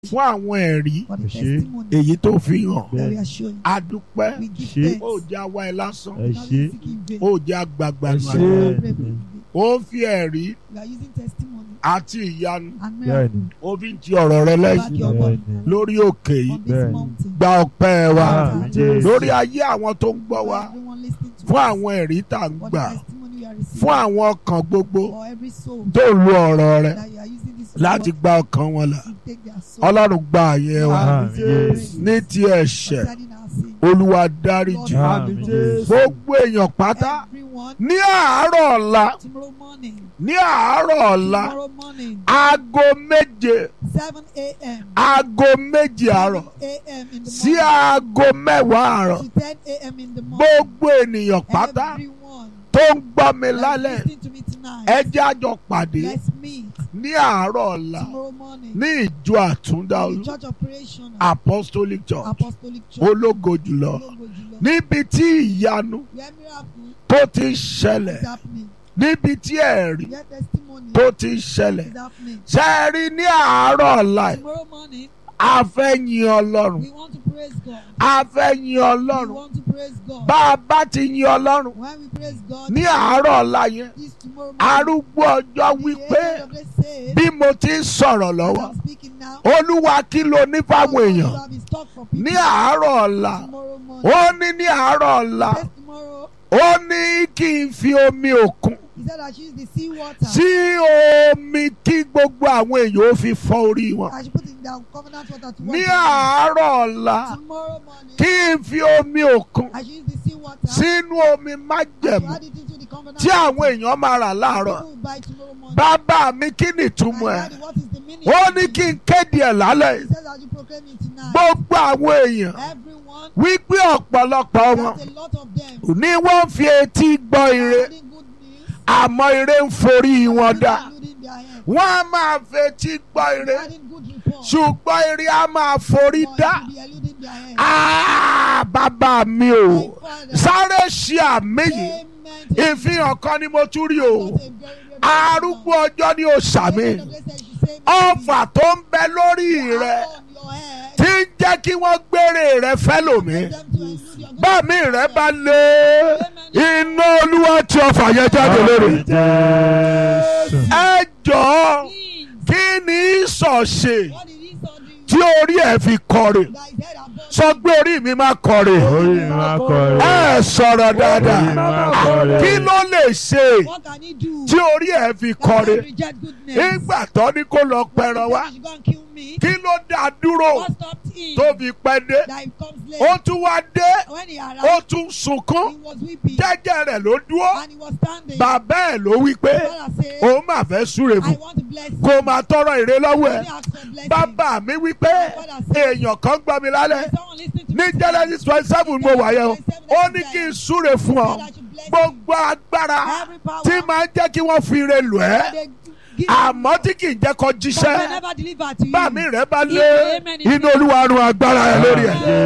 fún àwọn ẹ̀rí for the Ṣé. testimony èyí tó fi hàn that we are showing. adúpẹ́ We give Ṣé. thanks. ó jẹ́ àwa ẹ̀ lásán ẹ We ṣé are seeking in vain. ó jẹ́ àgbàgbà Ẹ nù ṣé. àná ó ń fi ẹ̀rí We are using testimony àti ìyanu and bẹ́ẹ̀ni miracle ó fi ń ti ọ̀rọ̀ rẹ back lẹ́yìn your word bẹ́ẹ̀ni lórí òkè yìí on this Bẹ́ẹ̀ni. mountain. gba ọpẹ́ wa Àmín, Jésù. lórí ayé àwọn tó ń gbọ́ For wa everyone listening to fún us, àwọn ẹ̀rí tá à ń for gbà the testimony we are receiving, fún àwọn ọkàn gbogbo for every soul tó ń lo ọ̀rọ̀ rẹ that you are using this láti word gba ọkàn wọn là to take their soul. ọlọ́run gba àyè wa Àmín, Jésù. ní ti ẹ̀ṣẹ̀ concerning our sin. olúwa Lord, dáríjì Àmín, Jésù. gbogbo èèyàn pátá everyone ní àárọ̀ ọ̀la tomorrow morning, ní àárọ̀ ọ̀la tomorrow morning, aago méje 7 a.m. aago méje àárọ̀ 7 a.m. in the sí morning aago mẹ́wàá àárọ̀ to 10 a.m. in the morning. gbogbo ènìyàn pátá Everyone tó ń gbọ́ mi that's lálẹ́ listening to me tonight, ẹ jẹ́ a jọ pàdé let's meet ní àárọ̀ ọ̀la tomorrow morning ní ìjọ àtúndá in olú the Church of Creation, apostolic church Apostolic Church, ológo jùlọ Ológo Jùlọ, níbi tí ìyanu where miracle tó ti ń ṣẹlẹ̀ is happening, níbi tí ẹ̀rí where testimony tó ti ń ṣẹlẹ̀ is happening. ṣe é rí ní àárọ̀ ọ̀la yìí Tomorrow morning, a fẹ́ yin ọlọ́run we want to praise God. a fẹ́ yin We ọlọ́run want to praise God. bá a bá ti yin ọlọ́run When we praise God, ní àárọ̀ ọ̀la yẹn this tomorrow morning, arúgbó ọjọ́ the wípé angel of the said, bí mo ti ń sọ̀rọ̀ as lọ́wọ́ I'm speaking now, olúwa kí ló ní fáwọn what you èèyàn have in stock for people ní àárọ̀ ọ̀la tomorrow morning. ó ní ní àárọ̀ ọ̀la Yes, tomorrow, ó ní kí n fi omi òkun he said I should use the sea water. sí omi kí gbogbo àwọn èèyàn ó fi fọ orí wọn I should put in the covenant water to ní wash àárọ̀ ọ̀la them. Tomorrow morning, kí n fi omi òkun I should use the sea water. sínú omi I should májẹ̀mú add it into the covenant tí àwọn water. èèyàn máa rà láàárọ̀ People will buy tomorrow morning. bàbá mi kí ni My ìtumọ̀ ẹ̀ daddy, what is the meaning? ó of ní it? kí n kéde ẹ̀ lálẹ́ He yìí says I should proclaim it tonight. gbogbo àwọn èèyàn Everyone, wípé ọ̀pọ̀lọpọ̀ wọn there's a lot of them. ní wọ́n fi etí gbọ́ ire Holding good news. àmọ́ ire ń forí wọn dá Including their hands. wọ́n á máa fetí gbọ́ ire Adding good report. ṣùgbọ́n ire á máa forí But dá it will be eluding their hands. Ah, bàbá mi o My father. sáré ṣe àmì yìí Amen. to ìfihàn kan ni mo tún rí o God, a very, very arúgbó ọjọ́ ni o sàmì ọfà tó ń bẹ lórí rẹ tí ń jẹ́ kí wọ́n gbére rẹ fẹ́lòmí bámi rẹ bá lé iná olúwa tí ọfà yẹn jáde lórí Jésù. ẹ jọ̀ọ́ kí ni ìsọ̀ṣe tí orí ẹ̀ fi kọrin sọ pé orí mi máa kọrin Orí mi máa kọrin. ẹ sọ̀rọ̀ Orí mi dáadáa máa kọrin. kí ló lè ṣe What can he do? tí orí ẹ̀ fi kọrin reject goodness. nígbà tó ní kó lọ pẹran wá He should go and kill me. kí ló dá dúró What stopped him? tó fi pẹ́ dé That he comes late. ó tún wá dé When he ó arrived, tún sunkún he was weeping. jẹ́jẹ́ rẹ̀ ló dúró And he was standing. bàbá ẹ̀ ló wí pé Father said, òun máa fẹ́ súre I fún want to bless you. kó máa tọrọ èrè lọ́wọ́ ẹ̀ Only ask for blessing. bàbá mi wí pé èèyàn kan gbọ́ mi lálẹ́ There's someone listening to ní me. Genesis twenty seven mo wà yẹn o ó ní kí n súre fún ọ Said I should bless you. gbogbo agbára Every power tí máa ń jẹ́ kí wọ́n fi ire lù ẹ́ they give àmọ́ tí kì í jẹ́ kó but they jíṣẹ́ never deliver to you. bàmí rẹ̀ bá lé inú olúwa run agbára ẹ̀ lórí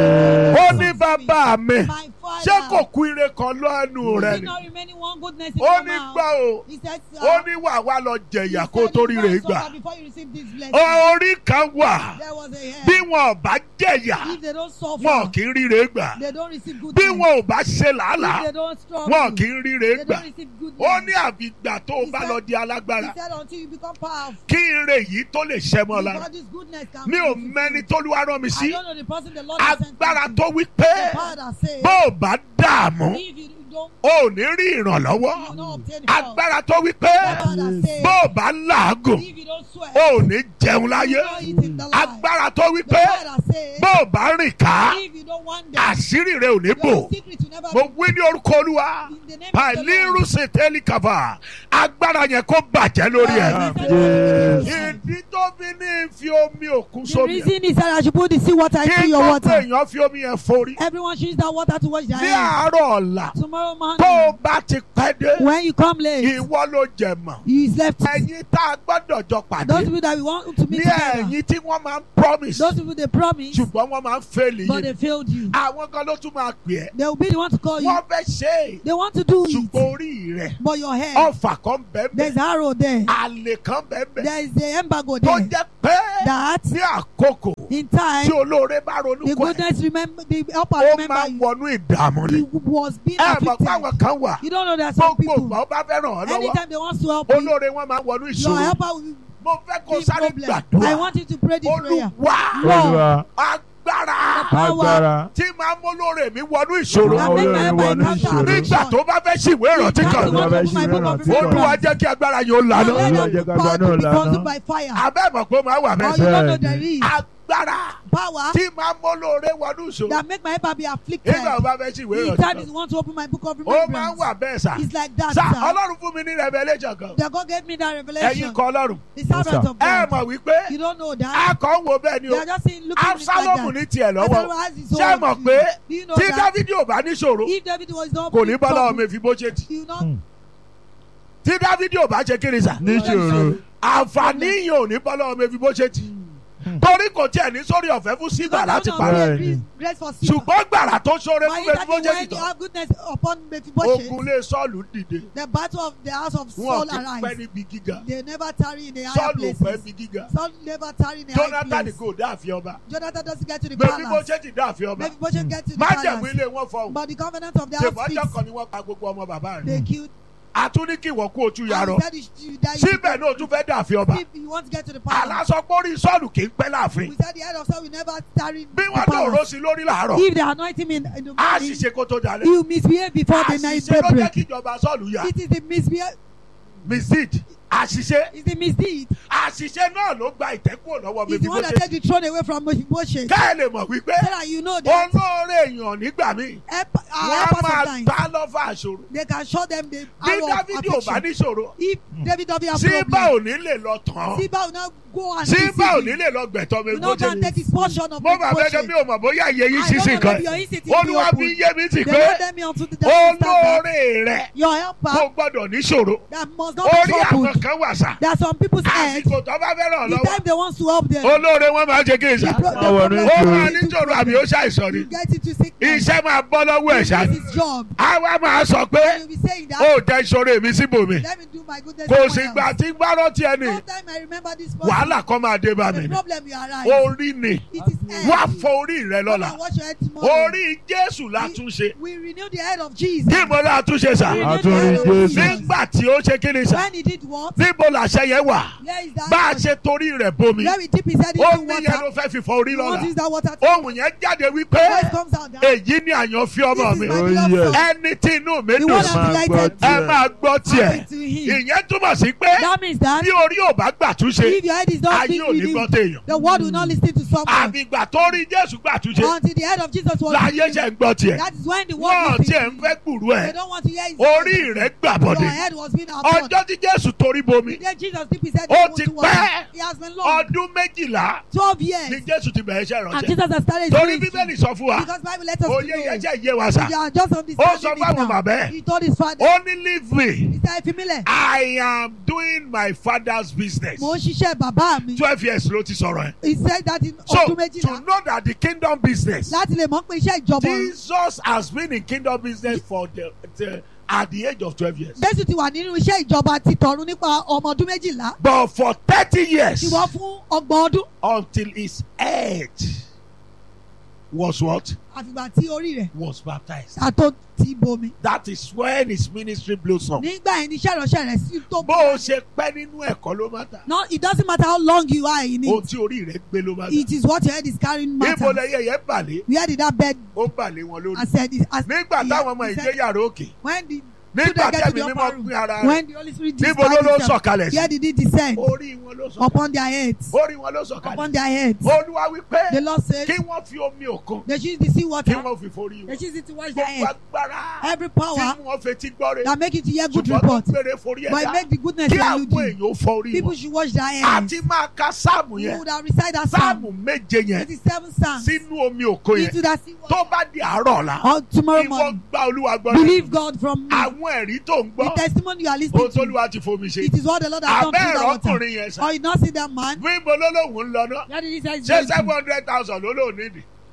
ẹ̀ ó ní bàbá mi My father. ṣé kò kú ire kan lọ́nu rẹ̀ Did ni not remaining one goodness in ó your ní mouth. gbọ́ o He said, sir, ó ní wà wá lọ jẹ̀yà he kó said tó you rí must rè gbà suffer Before you receive this blessing. orí kan wà There was a hair. bí wọn ò bá jẹ̀yà If they don't suffer, wọn kì í rí rè gbà they don't receive bí goodness. wọn ò bá ṣe If làálàá they don't struggle, wọn kì í rí rè they gbà don't receive goodness. ó ní àfìgbà tó o bá lọ di He alágbára said until you become powerful. kí ire yìí tó lè ṣẹ mọ́ lára Before this goodness can mi ò be mẹ́ni fulfilled. tó lúwa rán mi I sí don't know the person the Lord has sent agbára me tó to. wí pé The power that says, bó o bá dààmú if you don't, o ò ní rí ìrànlọ́wọ́ you will not obtain help. agbára tó wí pé The power that says, bó o bá làágùn if you don't sweat, o ò ní jẹun you láyé will not eat in the life. agbára tó wí The pé power that says, bó o bá rìn ká if you don't want them, àṣírí rẹ ò ní bò your secret will never mo be wí ní orúkọ olúwa in the name of the pàìlírù Lord. sètẹ́lì kàfà agbára yẹn kó bàjẹ́ lórí ẹ̀. Jésù. ìdí tó fi ní fi omi òkun The sómi ẹ̀ reason is that I should put the sea water into kí your gbogbo water. èèyàn fi omi yẹn forí Everyone should use that water to wash their ní hands. àárọ̀ ọ̀la Tomorrow tó o morning, bá ti pẹ́ dé when you come late, ìwọ ló jẹ mọ̀ you is left. ẹ̀yin tá a gbọ́dọ̀ jọ pàdé Those people that we want to ní meet together, ẹ̀yin tí wọ́n máa ń promise those people they promise, ṣùgbọ́n wọ́n máa ń fail but yín they fail failed you. àwọn kan ló tún máa pè ẹ́ They will be the one to call you. wọ́n fẹ́ ṣe é They want to do ṣùgbọ́n it. orí rẹ̀ But your head, ọfà kan bẹ́ẹ̀ there's arrow there. àlè kan bẹ́ẹ̀ There is the embargo tó there. jẹ́ pé That ní àkókò in tí time, olóore bá ronú the kọ́ ẹ̀ goodness remember, the helper ó remember máa you. wọnú ìdààmú He ni was being ẹ mọ̀ pé àwọn afflicted. kan wà You don't know that some gbogbo people, ìgbà ó bá fẹ́ ràn ọ́ lọ́wọ́ anytime they want to help you, olóore wọn máa wọnú your ìṣòro helper will mo fẹ́ kó be sáré problem. I gbàdúrà want you to pray this prayer. olúwa Olúwa agbára agbára tí máa mú olóore mi wọnú ìṣòro That Olúwa make my olóore helper wọnú encounter ìṣòro. nígbà tó bá fẹ́ ṣìwé ìrántí That's kan the one Olúwa to put my ṣe book of ìrántí kan. olúwa remembrance. jẹ́ kí agbára yóò And lànà let Olúwa them jẹ́ ká power gba to náà be lànà. consumed by fire. abẹ́ mọ̀ pé ó máa wà Or bẹ́ẹ̀ you don't know Bẹ́ẹ̀ni. there is agbára power tí máa mú olóore wọnú ìṣòro that make my helper be afflicted. nígbà tó bá fẹ́ ṣìwé The ìrántí time kan is want to open my book of ó máa ń remembrance. wà bẹ́ẹ̀ sà It's like that, sà sir. ọlọ́run fún mi ní revelation kan That God gave me that ẹ̀yin revelation. kọ́ ọlọ́run The servant sir. of ẹ God. mọ̀ wípé You don't know that. a kàn ń wo bẹ́ẹ̀ ni They o are just saying, looking at it absalomu like ní that. tiẹ̀ lọ́wọ́ Absalom has his ṣé ẹ own mọ̀ view. pé Do you know tí that? dávidi ò bá níṣòro If David was not kò ní in bá lọ́wọ́ trouble, mi fi bó ṣe tì you know, Hmm. tí dávidi ò bá ṣe kiri sà níṣòro àǹfààní yìí ò ní bá lọ́wọ́ mi fi bó ṣe tì torí kò tiẹ̀ ní sórí ọ̀fẹ́ fún sígbà God láti will pa not Bẹ́ẹ̀ni. be grace for sin. ṣùgbọ́n gbàrà tó ṣoore But fún if mi that fi bó is ṣe when tì you tán have goodness upon Mephibosheth, ogun lé sọ́ọ̀lù dìde the battle of the house of wọn Saul ti pẹ́ arise. níbi gíga They never tarry in the higher sọ́ọ̀lù ò pẹ́ places. níbi gíga Saul never tarry in the high jonathan place. kò dáàfin ọba Jonathan doesn't get to the bẹ́ẹ̀ bí bó palace. ṣe ti dáàfin ọba Mephibosheth get to the májẹ̀mú palace. ilé wọn fọhùn But the covenant of the house ṣèbọ́jọ́ speaks. kan ni wọ́n pa gbogbo ọmọ bàbá rẹ̀ They killed. àtúní kí ìwọ kú ojú And yarọ he said you should- you die. you should síbẹ̀ náà o tún fẹ́ dààfin ọba If you want to get to the palace. alásọpọ̀rí sọ́ọ̀lù kì í pẹ́ láàfin We said the head of Saul will never tarry in bí the wọ́n lò ró palace. sí lórí làárọ̀ If they anoint him in, in the á morning, ṣiṣẹ́ kó tó dalẹ̀ he will misbehave before the night àṣìṣe ló jẹ́ daybreak. kí ìjọba sọ́ọ̀lù yá It is the misbehave. misdeed àṣìṣe It's the misdeed. àṣìṣe náà ló gba ìtẹ́kùn lọ́wọ́ mi It's bí the bó one that ṣe take the throne away from Mephibosheth. ká ẹ lè mọ̀ wípé So that you know that olóore èèyàn nígbà míì help, wọ́n our á helpers máa sometimes, gbá lọ́fà àṣòro they can show them the bí arrow of dávidi ò bá affliction. níṣòro If David doesn't have síbà problem, ò ní lè lọ tán Ziba will not go and deceive síbà ò ní him. lè lọ gbẹ̀tọ́ mi You bó know, ṣe can take his portion of mo bá fẹ́ kẹ́ mi Mephibosheth. ò mọ̀ bóyá iye yín I ṣíṣe don't know kan if your instinct is olúwa open. fi yé mi sí They pé led them into the dark olóore rẹ Your kò helper gbọ́dọ̀ níṣòro that must not be orí àwọn troubled. kan wà sá There are some people's heads, àsìkò tó bá fẹ́ ràn the lọ́wọ́ time they want to help them, olóore wọn máa ṣe kí n the sá pro- the Máa wọnú problem ó ìṣòro. máa is níṣòro àbí ó ṣàìsàn ni to get into sickness. iṣẹ́ máa bọ́ lọ́wọ́ ẹ̀ ṣá This is his job. àwa máa sọ pé And you'll be saying that, ó jẹ́ ìṣòro èmi síbòmí let me do my goodness kò sì somewhere gbà else. tí gbárọ́ tí ẹni No time I remember this person. wàhálà kan máa dé bá mi The ni problem you arise. orí ni It is head. wá fọ orí rẹ Come lọ́la and wash your head tomorrow. orí jésù látúnṣe We renew the head of Jesus. kí mo látúnṣe sá We renew Àtúnrí the head of Jésù. Jesus. nígbà tí ó ṣe kí ni sá When he did what? níbo làṣẹ yẹn wà Where is that? bá a ṣe torí rẹ̀ bomi Where we dip his head into omi yẹn ló water. fẹ́ fi fọ orí He wants lọ́la to use that water to ohun yẹn jáde wípé voice comes out. That èyí ni àyànfẹ́ ọmọ this mi is my Oh, beloved yes. son. ẹni tí inú mi The dùn one sí I'm Máa gbọ́ delighted ẹ tiẹ̀. máa gbọ́ tiẹ̀ Happen to him. ìyẹn túmọ̀ sí pé That means that bí orí ò bá gbàtúnṣe if your head is not ayé being ò ní gbọ́ renewed, téèyàn the world will not listen to someone àfìgbà tó rí jésù gbàtúnṣe until the head of Jesus was láyé renewed. ṣe ń gbọ́ tiẹ̀ That is when the wọ́n world tiẹ̀ ń listens. fẹ́ gbùrú They ẹ̀ don't want to hear his orí voice. rẹ̀ gbà Your bọ̀dẹ̀ head was being abroad. ọjọ́ tí jésù torí bomi The day Jesus dipped his head Ó into ti water, pẹ́. he has been long. ọdún méjìlá Twelve ni years. jésù ti bẹ̀rẹ̀ iṣẹ́ And ìránṣẹ́ Jesus has started torí his bíbélì ministry. sọ fún wa Because Bible let us òye to know. yẹn jẹ́ ìyé wa sà We are just ó understanding sọ it fáwọn now. bàbá ẹ̀ He told his father, ó ní leave me he said, Efimile, I am doing my father's business mo ń ṣiṣẹ́ bàbá mi. twelve years ló ti sọ̀rọ̀ ẹ̀ He said that in so ọdún to méjìlá. know that the kingdom business Láti lè mọ̀ pé iṣẹ́ ìjọba Jesus has been in kingdom business for the, the at the age of twelve years Jésù ti wà nínú iṣẹ́ ìjọba ti tọ̀run nípa ọmọ ọdún méjìlá. but for thirty years Ti wọ́n fún ọgbọ̀n ọdún. until his head was what Àfìgbà tí orí rẹ̀ was baptized àtó ti bomi. that is when his ministry blossom Nígbà yẹn ni iṣẹ́ ìránṣẹ́ rẹ̀ sí tó bó o ṣe pẹ́ nínú ẹ̀kọ́ ló má ta No, it doesn't matter how long you are in ohun it. tí orí rẹ̀ gbé ló má ta It is what your head is carrying ibo matters. lẹyẹ yẹn balẹ̀ Where did that bed ó balẹ̀ wọn lórí I said it as nígbà he- táwọn ọmọ he ìjẹ́ said, yàrá òkè when the nígbà children get to tẹ́mi the mímọ́ upper room, pín ara rẹ̀ when the Holy Spirit níbo ló ló dispatches them, sọ̀kalẹ̀ where sí did he descend? orí wọn ló sọ̀kalẹ̀ Upon their heads. orí wọn ló sọ̀kalẹ̀ Upon their heads. olúwa wípé The Lord said kí wọ́n fi omi òkun they should use the sea kí water. wọ́n fi forí They wọn should use it to wash their gbogbo head. agbára Every tí power wọ́n fetí gbọ́ rẹ̀ that make you to hear good ṣùgbọ́n tó report. gbére forí But it ẹ̀dá make the goodness kí that you àwọn do. èèyàn ó fọ orí People wọn should wash their hands. àti máa ka sáàmù You yẹn would have recite that sáàmù psalm. méje yẹn It is seven psalms. sínú omi òkun yẹn Into that sea tó water. bá di àárọ̀ ọ̀la Or tomorrow ìwọ morning. gba olúwa gbọ́ Believe God from me. àwọn ẹ̀rí tó ń The gbọ́ testimony you are ohun listening tó to. olúwa ti fomi ṣe It is what the Lord has done abẹ́ through ẹ̀rọ that water. ọkùnrin yẹn sà Or you not see that man? wíbo lólóhùn ń lọ náà Where did he say he's ṣé going seven to? hundred thousand ló lóun nídìí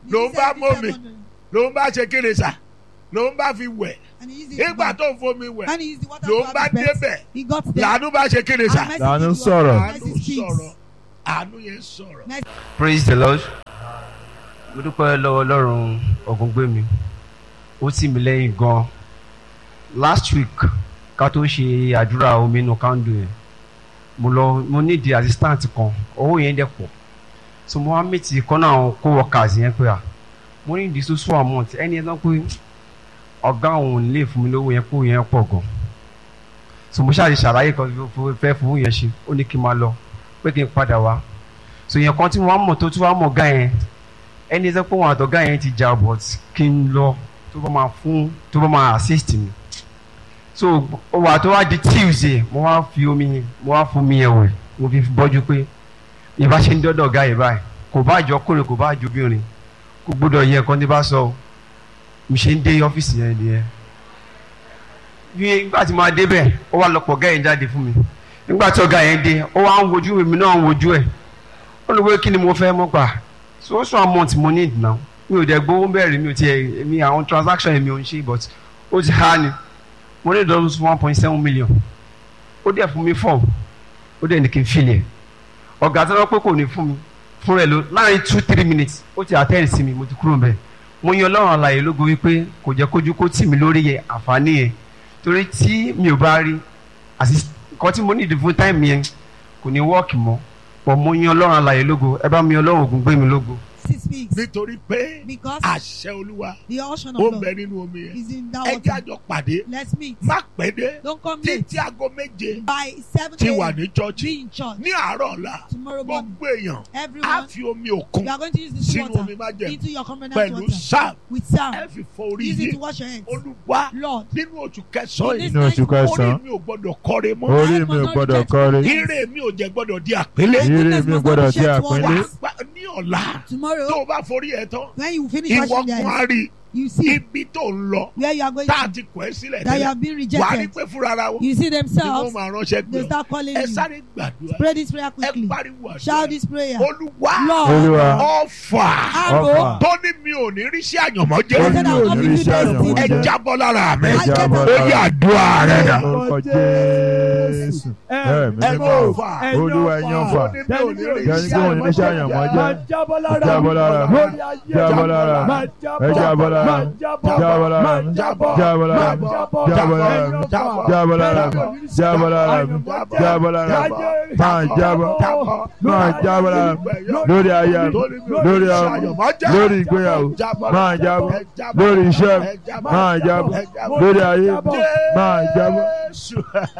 ló ń bá mọ́ mi ló ń bá ṣe kéde sà ló ń bá fi wẹ̀ nígbà tó ń fomi wẹ̀ And he used the water ló to ń bá have his best. débẹ̀ He got there. làánú bá ṣe kéde sà And mercy Làánú speaks. sọ̀rọ̀. àánú Mercy speaks. sọ̀rọ̀ àánú yẹn sọ̀rọ̀. praise the lord mo dúpẹ́ lọ́wọ́ ọlọ́run ọ̀gùngbẹ́mi ó tì mí lẹ́yìn gan last week ká tó ṣe àdúrà omi inú kándù yẹn mo lọ mo need assistant kan owó yẹn dẹ̀ pọ̀ so mo wá meet kan náà àwọn co-workers yẹn pé à mo ní ìdí so amount ẹni yẹn tán pé ọ̀gá òun ò ní lè fún mi lówó yẹn kó yẹn pọ̀ gan so mo ṣáà ṣe ṣàlàyé kan fẹ́ fún yẹn ṣe ó ní kí n máa lọ pé kí n padà wá so yẹn kan tí wọn mọ tó tún wá mọ gá yẹn ẹni sọ pé wọn àtọgá yẹn ti jà but kí n lọ tó bá máa fún tó bá máa assist mi so wà tó wá di tuesday mo wá fi omi yẹn mo wá fún mi yẹn wẹ̀ mo fi bọ́jú pé ìbá ṣe ń dọ́dọ̀ ọ̀gá yìí báyìí kò bá àjọ ọkùnrin kò bá àjọ obìnrin kò gbọ́dọ̀ yẹ ẹ̀kan tí bá sọ o mi ṣe ń dé ọ́fíìsì yẹn nìyẹn bí nígbà tí mo dé bẹ́ẹ̀ ó wá lọ́pọ̀ ọ̀gá yẹn jáde fún mi nígbà tí ọ̀gá yẹn dé ó wá ń wojú mi náà ń wojú ẹ̀ ó ní wé kí ni mo fẹ́ mọ́ gbà so so amount mo need now mi ò dẹ̀ gbowó bẹ̀rẹ̀ mi ò tiẹ̀ mi àwọn transaction mi ò ń ṣe but ó ti há ni mo ní dollars one point seven million ó dẹ̀ fún mi four ó dẹ̀ ní kí n filẹ̀ ọ̀gá tó lọ pé kò ní fún mi fún rẹ̀ ló láàrin two three minutes ó ti attend sí mi mo ti kúrò bẹ́ẹ̀ mo yan ọlọ́run àlàyé lógo wípé kò jẹ́ kójú kó tì mí lórí yẹn àǹfààní yẹn torí tí mi ò bá rí àti nǹkan tí mo nídìí fún táìmù yẹn kò ní wọ́ọ̀kì mọ́ pọ̀ mo yan ọlọ́run àlàyé lógo ẹ bá mi ọlọ́run ògùn gbé mi lógo. He speaks. nítorí pé Because àṣẹ olúwa the ocean ó of ń bẹ love nínú omi yẹn is in that ẹ jẹ́ water. àjọ pàdé Let's meet. má pẹ́ dé Don't come late. títí aago méje By 7 ti wà a.m. ní chọ́ọ̀chì Be in church. ní àárọ̀ ọ̀la Tomorrow morning. gbogbo èèyàn á Everyone, fi omi òkun you are going to use this sínú omi water májẹ̀mú into your covenant pẹ̀lú water sáà with ẹ sound. fi fọ orí Use it to yìí wash your hands. olúwa Lord, nínú oṣù kẹsàn-án in yìí this Nínú oṣù night, orí kẹsàn-án mi ò gbọ́dọ̀ kọ́re mọ́ orí mi ò gbọ́dọ̀ kọ́rí ire mi ò jẹ́ gbọ́dọ̀ di àpélé my Ire goodness mi must gbọ́dọ̀ not be jẹ́ shed towards àpọ́nlé. wà us. á gbà- ní ọ̀la tó Tomorrow, o bá forí ẹ tán when you finish ìwọ washing your kún á hands, rí you see ibi tó ń lọ where you are going tá a to, ti kọ̀ ẹ́ sílẹ̀ that you tẹ́lẹ̀ have been wà á rí rejected. pé fúnra ara wọn You see ni wọ́n themselves, máa ránṣẹ́ pé they ọ start calling ẹ you. sáré gbàdúrà Pray this prayer ẹ quickly. pariwo Shout àdúrà this prayer. olúwa Lord, Olúwa. ọ̀fà arrow, Ọfà. tó ní mi ò ní rí sí àyànmọ́ I jẹ́ said Olúwa. I'll not be Oníṣẹ́ filled àyànmọ́ ẹ with jẹ́. jábọ́ lára mi ẹ I jábọ́ get ó yẹ àdúrà rẹ dà orúkọ Jésù ẹ̀mí ẹ mímọ́ mọ̀ fà Olúwa ẹ̀yàn fà tó ní mi ò ní rí jẹ́ sí kí wọ́n ní iṣẹ́ àyànmọ́ jẹ́ jábọ́ lára jábọ́ lára mi jábọ́ lára mi ẹ jábọ́ lára mi jábọ́ lára mi jábọ́ lára mi jábọ́ lára mi jábọ́ lára mi jábọ́ lára mi jábọ́ lára mi máa jábọ́ máa jábọ́ lára mi lórí aya mi lórí ọmọ lórí ìgbéyàwó máa jábọ́ lórí iṣẹ́ mi máa jábọ́ lórí ayé mi máa jábọ́. Jésù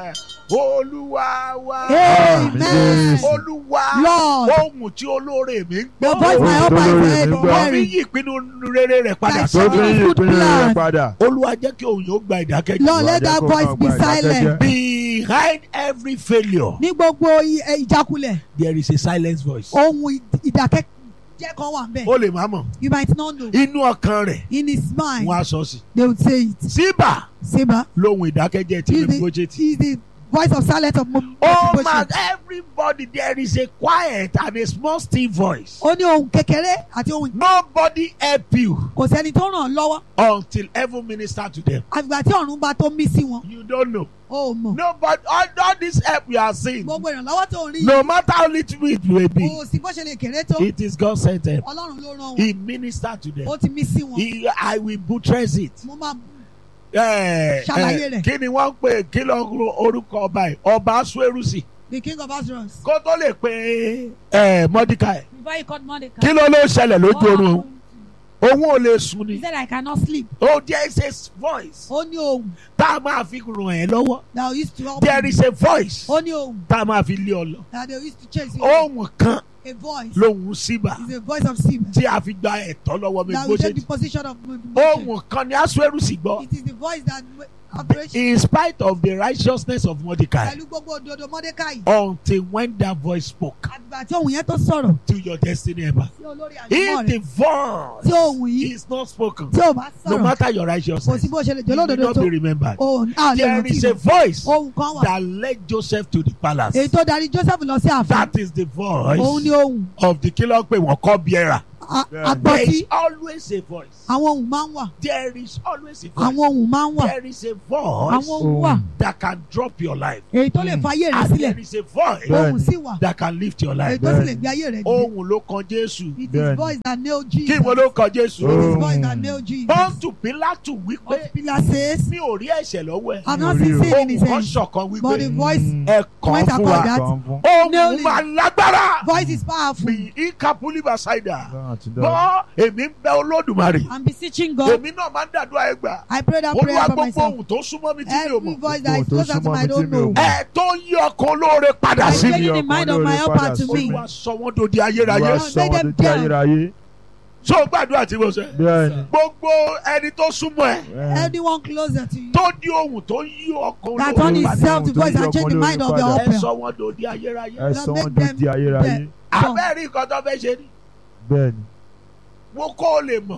olúwa wa Amen. olúwa Lord, ohun tí olóore mi ń the gbọ́ voice my helper Olórí is mi heard, gbọ́. wọ́n fi hearing. yí ìpinnu rere rẹ̀ padà tó fi yí ìpinnu rẹ̀ padà. olúwa jẹ́ kí òun yóò gba ìdákẹ́jẹ́ Lord, let that Olúwa jẹ́ kó voice máa be gba silent. ìdákẹ́jẹ́. behind every failure Ní gbogbo i- eh, ìjákulẹ̀, there is a silence voice ohun ì- ìdákẹ́jẹ́ kan wà bẹ́ẹ̀. ó lè má mọ̀ You might not know. inú ọkàn rẹ̀ In his mind, wọ́n á sọ sí they would say it. síbà Seba lóhun ìdákẹ́jẹ́ tí is mi the, gbójé tì. is the voice of silence of Mo- Oh my Mephibosheth. everybody there is a quiet and a small still voice. Ó ní ohun kékeré àti ohun Nobody help you kò sẹ́ni tó ràn án lọ́wọ́. until heaven minister to them. Àgbà tí ọ̀run bá tó mí sí wọn, You don't know. ó mọ̀. Nobody all, all this help you are seeing. Gbogbo ìrànlọ́wọ́ tó ń rí No matter how little it may be, kò sí bó ṣe lè kéré tó. it is God sent help. Ọlọ́run ló rán wọn. He minister to them. Ó ti mí sí wọn. He, I will buttress it. Mo máa Eh, Ṣàlàyé eh, rẹ̀. Kí ni wọ́n ń pè kí ló ń ro orúkọ ọba yìí? Ọba Asuerusi. the king of Azros. Kó tó lè pe eh, Mordecai. Before he called Mordecai. Kí ló ló ṣẹlẹ̀ lójú what oorun? happened? Òun ò lè sùn He ni. said I cannot sleep. Oh, there is a voice. Ó ní ohun tá a máa fi ràn ẹ́ lọ́wọ́. that used to help there me. is a voice Ó ní ohun tá a máa fi lé ọ lọ. that they used to chase you. ohun kan A voice lóhun síbà is a voice of sin. tí a fi gba ẹ̀tọ́ lọ́wọ́ mi That bó will ṣe take the jì. position of Mephibosheth. ohun kan ni Asueru sì gbọ́. It is the voice that operation in spite of the righteousness of Mordecai pẹ̀lú gbogbo òdodo Mordecai. until when that voice spoke Àgbà tí ohun yẹn tó sọ̀rọ̀ to your destiny ever. sí olórí àjùmọ̀ if the rẹ̀. voice Tí ohun yìí is not spoken tí ò bá no sọ̀rọ̀ matter your kò righteousness sí bó ṣe lè you jẹ́ will lódodo not tó. be remembered. Ohun a lè there rántí is a rẹ̀. voice Ohun kan wà. that led Joseph to the palace. Èyí tó darí Joseph lọ sí ààfin. that is the Òun voice ni ohun of the killer pé wọ́n kọ́ biera. a- Bẹ́ẹ̀ni. there agbọ́tí is always a voice. àwọn ohun máa ń wà there is always a voice. àwọn ohun máa ń wà there is a voice àwọn ohun wà that can drop your life. èyí tó lè fa ayé rẹ and sílẹ̀ there is a voice Bẹ́ẹ̀ni. ohun sì wà that can lift your èyí life. tó sì lè Bẹ́ẹ̀ni. gbé ayé rẹ gbé ohun ló kan Jésù. it is Bẹ́ẹ̀ni. voice that nail kí Jesus wo ló kan Jésù. it is Ohun. voice that nail Jesus pọ́ńtù Pílátù wípé Pillar says mi ò rí ẹ̀ṣẹ̀ lọ́wọ́ ẹ̀. I'm not Mi ò rí o. seeing sin in his ohun kan hand ṣọ̀kan but the wípé voice ẹ kàn went fún about wa. that Kàn fún. ohun Nail it. máa lágbára. voice is powerful bí ikapuli basaida. Ọlọ́run àti dára. gbọ́ èmi ń bẹ Olódùmarè. I'm beseeching God èmi náà máa ń dàdúrà ẹ gbà. I pray that prayer olúwa for gbogbo myself ohun tó súnmọ́ mi tí mi ò every mọ̀. voice that is Gbogbo ohun tó closer to súnmọ́ my mi don't tí mi ò know mọ̀. ẹ tó ń yí ọkàn olóore padà I sí tell mi. you the mind of my Ọkàn olóore helper to padà me sí olúwa sọ wọ́n dòde ayérayé. Olúwa Lord, sọ make wọn them di down. ayérayé. so gbàdúrà tí mo sẹ. Bẹ́ẹ̀ni. gbogbo ẹni tó súnmọ́ ẹ Bẹ́ẹ̀ni. anyone closer to you tó di ohun tó ń yí ọkàn that olóore turn Olóore padà. himself to Ohun tó voice yí and change the ọkàn mind of the olóore ẹ helper sọ wọ́n dòde ayérayé. Ẹ sọ wọn di di ayérayé. abẹ́rẹ́ nǹkan tó fẹ́ ṣe ni Bẹ́ẹ̀ni. wo kó o lè mọ̀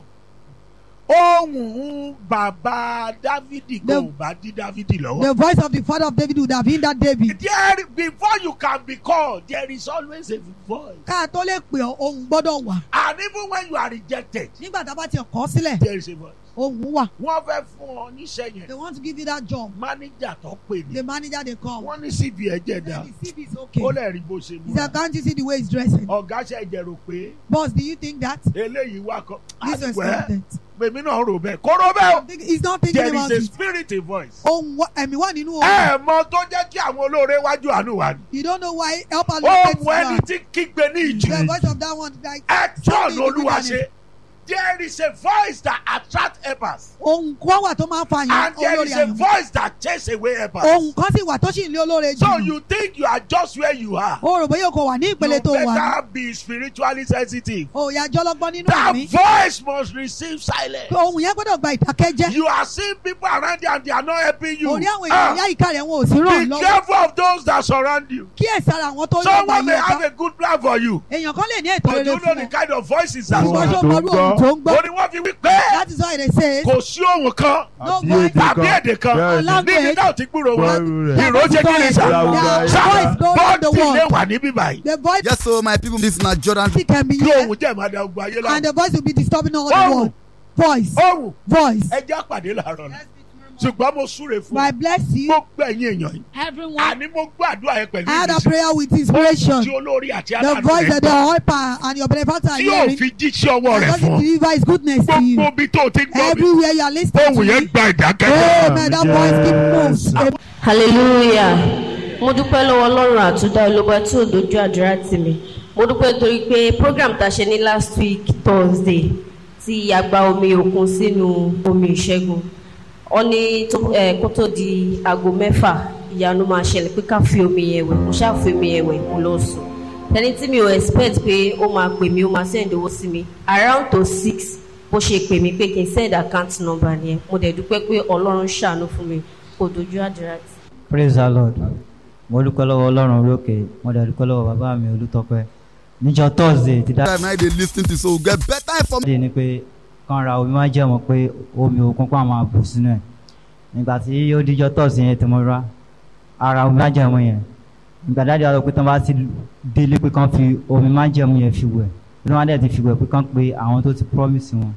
ohun bàbá dávidi The- kò bá dí dávidi lọ́wọ́. the voice of the father of David would have hindered David there before you can be called there is always a voice ká tó lè pè ọ́ ohun gbọ́dọ̀ wà and even when you are rejected nígbà tá a bá ti kọ́ sílẹ̀ there is a voice. ohun wà wọ́n fẹ́ fún ọ níṣẹ́ they yẹn want to give you that job manager tó pè ní the manager dey come wọ́n ní cv ẹ̀jẹ̀ dá Then the CV is okay ó lè rí bó ṣe he múra said can't you see the way he's dressing ọ̀gá ṣe jẹ̀rò pé boss do you think that eléyìí wà kọ́ this was àgbẹ̀ content èmi náà rò bẹ́ẹ̀ kó rò bẹ́ẹ̀ o he's not thinking there about is a it spirit a voice. ohun wa- ẹ̀mí wà nínú ohun ẹ mọ tó jẹ́ kí àwọn olóore wájú àánú wa ni. you don't know why helper locate ohun ẹni you tí kígbe ní ìjì the voice of that one like action olúwa ṣe there is a voice that attract helpers ohun kan wà tó máa ń fa yẹn and there olórí is a àyàn voice that chase away helpers. ohun kan sì wà tó sì ń lé olóore so jù you think you are just where you are. o rò bóyá o kò wà ní you ìpele tó wà ní better be spiritually sensitive. o yà jọlọgbọ́n nínú that ẹ̀mí voice must receive silence. ohun yẹn gbọ́dọ̀ gba ìdákẹ́jẹ́ you are seeing people around you and they are not helping you. orí àwọn Ah, èèyàn yá ìka rẹ̀ wọn ò sí ràn be lọ́wọ́ careful of those that surround you. kí ẹ̀ sára àwọn tó ń lọ́gbà someone may yìí have ọ̀gá a good plan for you. èèyàn kan lè ní ètò but rere you know fún the ọ kind of voices that Ohun ṣùgbọ́n surround ṣó tó mọ̀rú ń ohun gbọ́. tó ń gbọ́ ó ní wọ́n fi wí pé that is why they say kò sí ohun kan No Àbí voice. èdè tàbí kan. èdè kan Bẹ́ẹ̀ni. Language. níbi náà ti gbúrò wọn Gbọ́rú rẹ̀. ìró jẹ́ kí ni sà Láwùjọ sà ayé. voice go round the bọ́ọ̀tì lè world wà níbí báyìí the voice Yes, so my people, this na Jordan. can be kí here ohun jẹ́ ìmọ̀dá ogun ayé and láwọn the voice will be disturbing all the Ohùn. world voice ohun voice ẹjẹ́ àpàdé làárọ̀ ni ṣùgbọ́n mo súre fún I bless you gbogbo ẹ̀yin èèyàn yìí everyone àní mo gbàdúrà yẹn pẹ̀lú I had a ìmísí prayer with tí inspiration olórí àti the aláàánú voice rẹ̀ that the gbọ́ helper and your benefactor are tí yóò hearing fi jíṣẹ́ ọwọ́ and rẹ̀ God fún will ọ deliver his goodness to you gbogbo ibi tó o ti gbọ́ mi everywhere you are listening to ohun yẹn me gba ìdákẹ́jẹ́ amen that voice keep moves hallelujah mo dúpẹ́ lọ́wọ́ ọlọ́run àtúndá olóba tí ò dojú àdúrà tì mí mo dúpẹ́ torí pé program tá a ṣe ní last week thursday tí a gba omi òkun sínú omi ìṣẹ́gun ọ ní tó- eh, kó tó di aago mẹ́fà ìyanu máa ṣẹlẹ̀ pé ká fi omi yẹn wẹ̀ mo ṣáà fi omi yẹn wẹ̀ mo lọ sùn tẹni tí mi ò expect pé ó máa pè mí ó máa send owó sí mi around to six bó ṣe pè mí pé kí n send account number nìyẹn mo dẹ̀ dúpẹ́ pé ọlọ́run ṣàánú fún mi kò dojú àdúrà tì. praise the lord mo dúpẹ́ lọ́wọ́ ọlọ́run lókè mo dẹ̀ dúpẹ́ lọ́wọ́ bàbá mi olùtọ́pẹ́ níjọ́ thursday ti dá Time now they lis ten to so we get better information. dé ni pé kàn ra omi máa jẹ́ mọ̀ pé omi òkun pa máa bù sínú ẹ̀ nígbà tí ó díjọ́ thursday yẹn tí mo rà ara omi máa jẹ́ mọ̀ yẹn nígbà dáadé wa lọ pé tán bá ti délé pé kàn fi omi máa jẹ́ mọ̀ yẹn fi wẹ̀ bí wọ́n á dẹ̀ ti fi wẹ̀ pé kàn pé àwọn tó ti promise wọn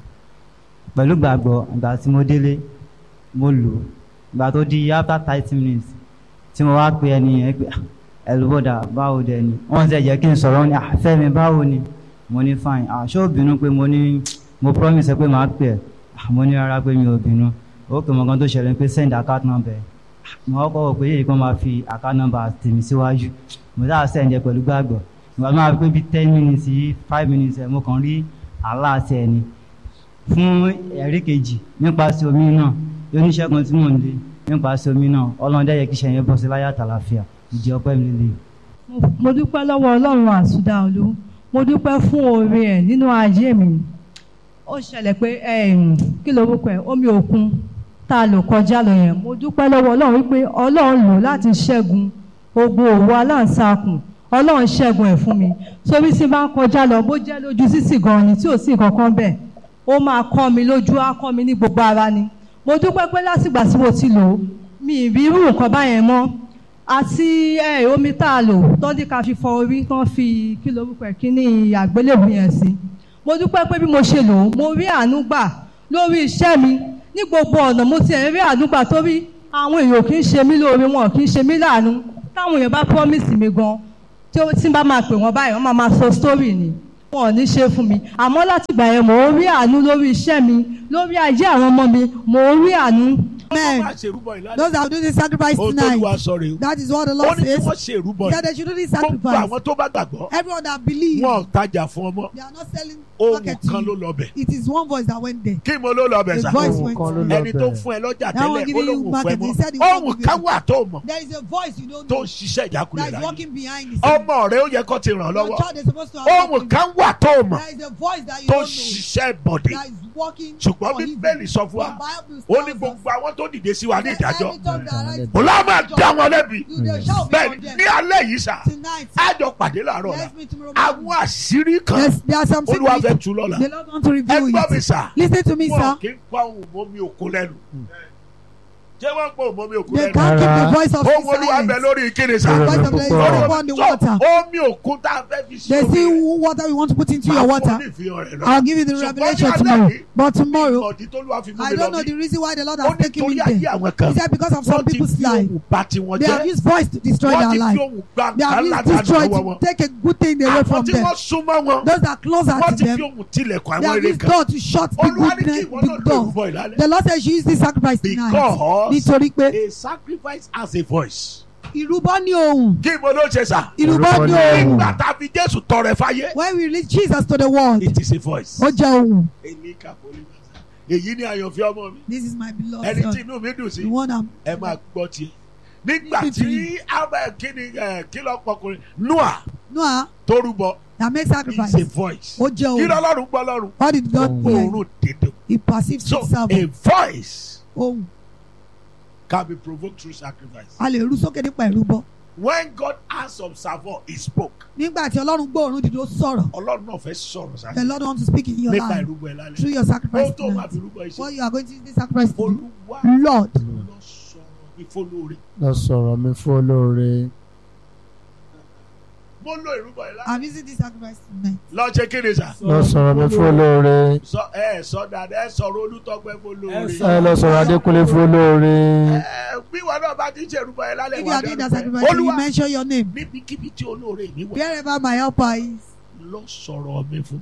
pẹ̀lú gbàgbọ́ ìgbà tí mo délé mo lò ó ìgbà tó di after thirty minutes tí mo wá pe ẹni yẹn pé "Ah, ẹlòbọdà báwo dẹ ni wọn ṣe jẹ́ kí n sọ̀rọ̀ ní àfẹmi báwo ni mo ní fine àṣọ òbínú pé mo ní mo promise ẹ pé màá pè ẹ Ah, mo ní rárá pé mi ò bínú ó pè mọ kan tó ṣẹlẹ̀ pé send account number ẹ Ah, mo kọ́kọ́ wò pé yéèyí kan máa fi account number tèmi síwájú mo dáa send ẹ pẹ̀lú gbàgbọ́ ìgbà tó máa fi pé bíi ten minutes yìí five minutes ẹ mo kàn rí àlá àti ẹni fún ẹ̀rí kejì nípasẹ̀ omi náà oníṣègùn tí mò ń lé nípasẹ̀ omi náà ọlọ́run dẹ́yẹ kí iṣẹ́ yẹn bọ́ sí láyà tàlàfíà ìdí ọpẹ́ mi lè. Mo- mo dúpẹ́ lọ́wọ́ ọlọ́run àsùdáolú mo dúpẹ́ fún oore ẹ̀ nínú ayé mi ó ṣẹlẹ̀ pé em, kí lorúkọ ẹ̀ omi òkun tá a lò kọjá lọ yẹn mo dúpẹ́ lọ́wọ́ ọlọ́run wípé ọlọ́run lò láti ṣẹ́gun ogun òwò aláǹsakùn ọlọ́run ṣẹ́gun ẹ̀ fún mi sórí tí bá ń kọjá lọ bó jẹ́ lójú sísì gan ni tí ò sí nǹkan kan bẹ́ẹ̀ ó máa kọ́ mi lójú á kọ́ mi ní gbogbo ara ni mo dúpẹ́ pé látìgbà tí mo ti lò ó mi ì rí irú nǹkan báyẹn mọ́ àti ẹ omi tá a lò tọ́dí ká fi fọ orí tán fi kí lorúkọ ẹ̀ kí ní àgbélébùú yẹn sí mo mo dúpẹ́ pé bí mo ṣe lò ó mo rí àánú gbà lórí iṣẹ́ mi ní gbogbo ọ̀nà mo ti ẹ̀ rí àánú gbà torí àwọn èèyàn kì í ṣe mí lóore wọn kì í ṣe mí láàánú táwọn èèyàn bá promise mi gan tí ó- tí n bá máa pè wọ́n báyìí wọ́n máa máa sọ story ni wọn ò ní ṣe fún mi àmọ́ láti ìgbà yẹn mò ń rí àánú lórí iṣẹ́ mi lórí ayé àwọn ọmọ mi mò ń rí àánú. Amen. Wọ́n máa ṣe ìrúbọ ìlànà. Those that will do this sacrifice Ohun tó tonight. Olúwa sọ rèé o. That is what the Ó Lord ní kí says. wọ́n ṣe ìrúbọ That yìí. they should do this Gbogbo sacrifice. àwọn tó bá gbàgbọ́. Everyone that believes, Wọn ò tajà fún ọmọ. they are not selling Ohun market to kan ló you. lọ bẹ̀. It is one voice that went there. Kí mo ló lọ bẹ̀ The sà? voice Ohun went kan ló there. lọ Ẹni tó bẹ̀. fún ẹ lọ́jà That one tẹ́lẹ̀ giving ó lóun you ò fẹ́ market, he said he mọ́. won't Ohun give kan you. wà tó mọ̀ There is a voice you don't tó know ń ṣiṣẹ́ ìjákulẹ̀ that is láyé. walking behind the scene. Ọmọ rẹ̀ ó yẹ kó ti ràn Your lọ́wọ́. child is supposed to have helped Ohun you. kan wà tó mọ̀ There is a voice that you tó don't ń know ṣiṣẹ́ bọ̀dẹ̀. that is walking Ṣùgbọ́n for evil. Bíbélì sọ fún wa. The Bible Ó ní tells us gbogbo àwọn tó dìde sí wa ní that ìdájọ́. every tongue that rises Ó lá máa dá wọn lẹ́bi. you they shall be Bẹ́ẹ̀ni condemned. ní alẹ́ yìí sà. Tonight, Á jọ pàdé láàárọ̀ la. let's meet tomorrow Àwọn morning. àṣírí kan Yes, there are some Olúwa fẹ́ secrets tú lọ́la. the Lord want to Ẹ reveal gbọ́ mi it. sà. Listen to me, Wọn sir. kì í pa ohun mọ́mí òkú lẹ́nu. Ṣé wọ́n pa ohun mọ́mí òkú They lẹ́nu? can't keep the Rárá. voice of Ohun Olúwa bẹ silence. lórí kíni The sà. voice of the Púpọ̀. Lord upon the So, water. Omi òkun tá a fẹ́ fi ṣe They omi see yẹn. water we want to put into Máa your fún ọ water. ní ìfihàn rẹ̀ lọ. I'll give you the Ṣùgbọ́n revelation ní alẹ́ tomorrow. yìí, But tomorrow, ìmọ̀dí tó lúwa fi mú I mi don't lọ know bí. the reason why the Lord Ó has ní taken me torí ayé there. àwọn kan. He said because of some Wọ́n ti people's fi life, ohun bà tiwọn they have jẹ́. used voice to destroy Wọ́n their ti fi life. ohun gbà They have nǹkan used látàdúrà destroy wọn. to take a good thing away Àwọn from tí them. wọ́n súnmọ́ wọn. Those that are closer Wọ́n to ti fi them, ohun tilẹ̀kùn they àwọn have eré used kan. door to shut the Olúwa ní good, kí ìwọ náà big lè door. rúbọ ìlálẹ́. The Lord says you use this sacrifice tonight. Because Nítorí pé a sacrifice has a voice. ìrúbọ ní ohùn. Kí mo ló ṣe sà? Ìrúbọ Ìrúbọ ní ní ohùn. Nígbà tá a fi Jésù tọrẹ fáyé. When we release Jesus to the world, It is a voice. ó jẹ́ ohùn. Èmi kà pólí màsà. Èyí ni àyànfẹ́ ọmọ mi. This is my beloved Ẹni tí son. inú mi dùn sí. The one I'm. Ẹ máa gbọ́ tiẹ̀. Nígbà Listen to tí Abel kíni ẹ̀, kí lọ pọkùnrin Noah Noah tó rúbọ that makes is sacrifice. a voice. Ó jẹ́ Kí ohùn. lọ́lọ́run gbọ́ lọ́run? What did God hear? Òórùn dédé. He perceives So himself. a voice Ohùn. can be provoked through sacrifice. A lè rú sókè nípa ìrúbọ. When God asked observer, he spoke. Nígbà tí Ọlọ́run gbóòórùn dídó sọ̀rọ̀. Ọlọ́run náà fẹ́ sọ̀rọ̀ The sáà. Lord wants to speak in your Nípa life ìrúbọ ẹ̀ lálẹ́. through your sacrifice Ohun tó máa tonight. fi rúbọ iṣẹ́. What you are going to use this sacrifice to do. Olúwa Lord, lọ sọ̀rọ̀ mi fólóore. lọ sọ̀rọ̀ mi fún olóore. Mo lo ìrúbọ ẹ̀ lálẹ́. I'm using this sacrifice tonight. Lọ ṣe kí ni sà? lọ sọ̀rọ̀ mi fún olóore. Sọ ẹ sọ dáadáa ẹ sọ̀rọ̀ olùtọ́gbẹ́ fólóore. ẹ lọ sọ̀rọ̀ adékúnlé fún olóore. Ẹ bí wọn náà bá ti ń ṣe ìrúbọ ẹ̀ lálẹ́ If you wà are doing that dárúkọ ẹ̀. sacrifice, you Olúwa mention your name. níbikíbi tí olóore mi wà Wherever my helper is, lọ sọ̀rọ̀ mi fún.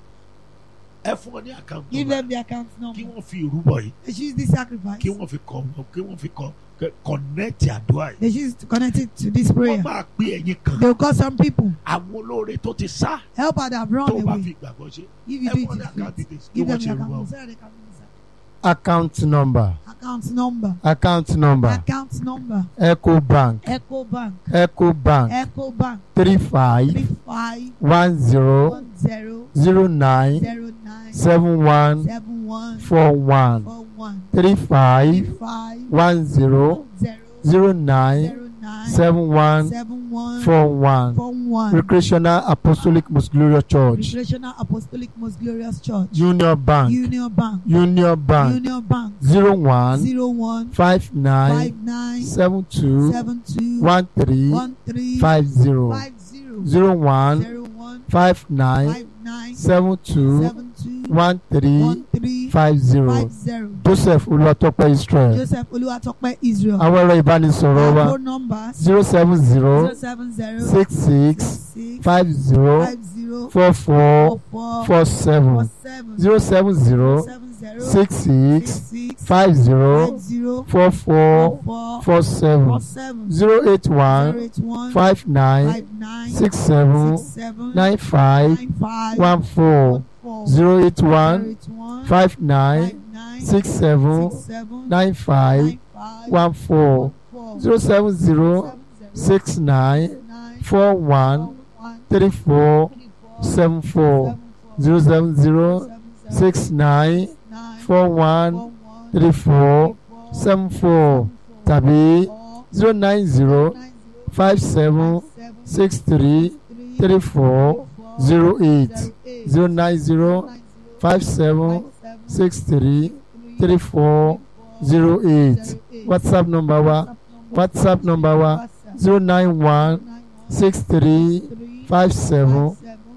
Ẹ fún ọ ní àkáǹtì give nọ́mbà them the account kí number. wọ́n fi ìrúbọ yìí They should use this sacrifice. kí wọ́n fi kọ kí wọ́n fi kọ kọ̀nẹ́ẹ̀tì àdúrà yìí. They should use it to connect it to this Wọ́n prayer. máa pé ẹ̀yin kan They will call some people. àwọn olóore tó ti sá Helper that have run tó bá away. fi ìgbàgbọ́ ṣe. If you Ẹ do fún it ọ ní in àkáǹtì faith, details kí give wọ́n them ṣe the ìrúbọ. account. Say the account number. account number Account number. account number Account number. ecobank Echo Bank. ecobank Echo Bank. three five Three five one zero one zero zero nine zero nine seven one seven one four one four one three five five one zero zero zero nine zero nine seven one seven one four one four one. recreational apostolic most glorious church Recreational Apostolic Most Glorious Church. union bank Union Bank. union bank Union Bank. zero one Zero one five nine five nine seven two seven two one three one three five zero five zero zero one zero one five nine five nine seven two seven two one three one three five zero five zero. joseph olùwàtọ́pẹ́ israel Joseph Oluwatope Israel. àwọn ẹ̀rọ ìbánisọ̀rọ̀ wa Our phone numbers zero seven zero zero seven zero six six six five zero five zero four four four four seven four seven zero seven zero seven zero six six six five zero five zero four four four four seven four seven zero eight zero one eight one five nine five nine six seven six seven nine five nine five one four four zero eight zero one eight one five nine five nine six seven six seven nine five nine five one four four zero seven zero seven zero six nine nine four one one three four three four seven four seven four zero seven zero seven seven six nine nine four one four one three four four seven four tàbí four zero nine zero nine zero five seven seven six three three three four zero eight eight zero nine zero five seven six three three four zero eight whatsapp number wa whatsapp number wa zero nine one six three five seven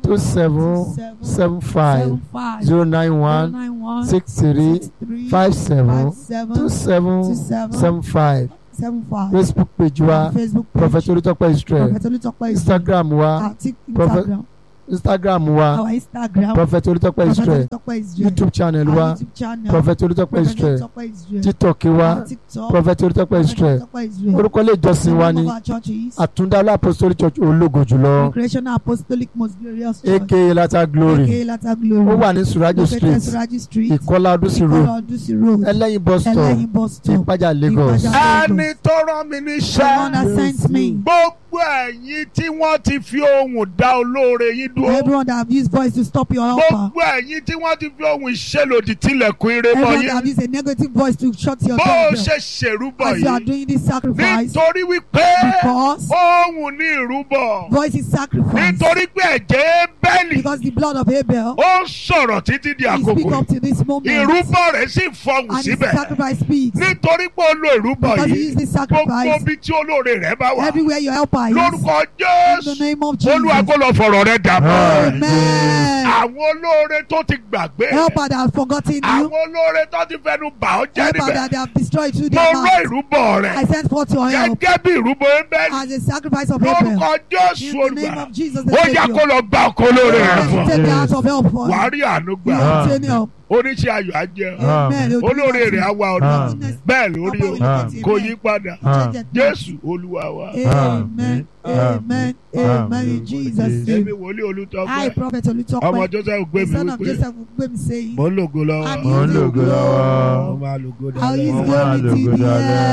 two seven seven five five zero nine one nine one six three three five seven seven two seven two seven seven five seven five Facebook page wa Facebook page Prophet Olutọpẹ Israel Prophet Olutọpẹ Instagram wa àti Prophet Instagram Instagram wa our Instagram Prophet Olutọpẹ Prophet Israel Olutọpẹ Israel YouTube channel our wa YouTube channel Prophet Olutọpẹ Prophet Israel Olutọpẹ Israel TikTok wa our TikTok Prophet Olutọpẹ Prophet Israel Olutọpẹ Israel orúkọ ilé ìjọsìn wa the ní name of our church is Àtúndálá Apostolic Church ológo jùlọ Recreational Apostolic Most Glorious Church aka Lata Glory aka Lata Glory ó wà ní Surajo located Street Suraji Street Ìkọlá Ọdúnsì Road Ìkọlà Ọdúnsì Road Ẹlẹ́yin bus stop Ẹlẹ́yin bus stop Ìpájà Lagos. Ìpájà ẹni tó rán mi The one níṣẹ́ that sent me gbogbo ẹ̀yin tí wọ́n ti fi ohùn dá olóore yín dúró everyone that have used voice to stop your helper gbogbo ẹ̀yin tí wọ́n ti fi ohùn ìṣèlòdì tilẹ̀kùn ire mọ́ everyone that have yín used a negative voice to shut your bó o door ṣe ṣèrúbọ as you are yìí doing this sacrifice nítorí wípé because ohùn ní ìrúbọ voice is sacrifice nítorí pé ẹ̀jẹ̀ bẹ́ẹ̀lì because the blood of Abel ó sọ̀rọ̀ títí di he speak àkókò up to this moment ìrúbọ rẹ̀ sì fọhùn and his síbẹ̀ sacrifice speaks nítorí pé ó lo ìrúbọ because he yìí used this gbogbo sacrifice bí tí olóore rẹ̀ bá wà everywhere your helper is lórúkọ in the Jésù name of olúwa Jesus kó lọ fọ̀rọ̀ rẹ̀ dàbọ̀ amen àwọn olóore tó ti gbàgbé helper that have forgotten you àwọn olóore tó ti fẹnu bà ọ́ jẹ́ helper níbẹ̀ that they have destroyed through mo their rọ mouth ìrúbọ I rẹ̀ send forth your help gẹ́gẹ́ bí ìrúbọ ẹ̀bẹ̀ as a sacrifice of Abel lórúkọ Jésù in the name olùgbà of Jesus the ó yá kó Savior lọ gba ọkọ olóore rẹ̀ Let fún him take the heart of help for wàá you rí àánú you gbà will obtain help oníṣẹ́ ayọ̀ á jẹ́ ọ. amen olóore rẹ̀ á wá ọ̀nà bẹ́ẹ̀ lórí o Amen. kò yí padà Amen. Jésù olúwa wa amen amen amen in Jesus èmi name wòlíì I olùtọ́pẹ́ prophet ọmọ Olutope Joseph gbé the mi son of wípé Joseph Gbemi saying mo ń lògo lọ́wọ́ I'm Mo ń using lògo glory lọ́wọ́. mo máa lògo I'll use Mo dáadáa. máa glory to lògo the dáadáa. end.